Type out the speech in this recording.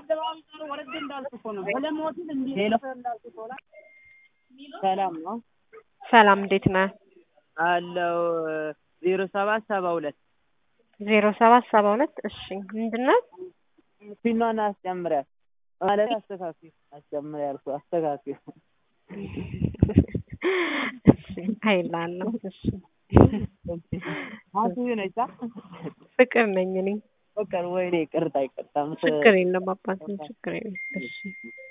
ሄሎ ሰላም ነው ሰላም እንዴት ነህ? አለው ዜሮ ሰባት ሰባ ሁለት ዜሮ ሰባት ሰባ ሁለት እሺ ምንድን ነው? ፊኗን አስጨምሪያት ማለት አስተካኪ አስጨምሪያ ያልኩ አስተካኪ እሺ አይላለሁ እሺ አቱ ነች ፍቅር ነኝ እኔ ፍቅር ወይኔ ይቅርታ ይቅርታ ችግር የለም አባቴ ችግር የለም እሺ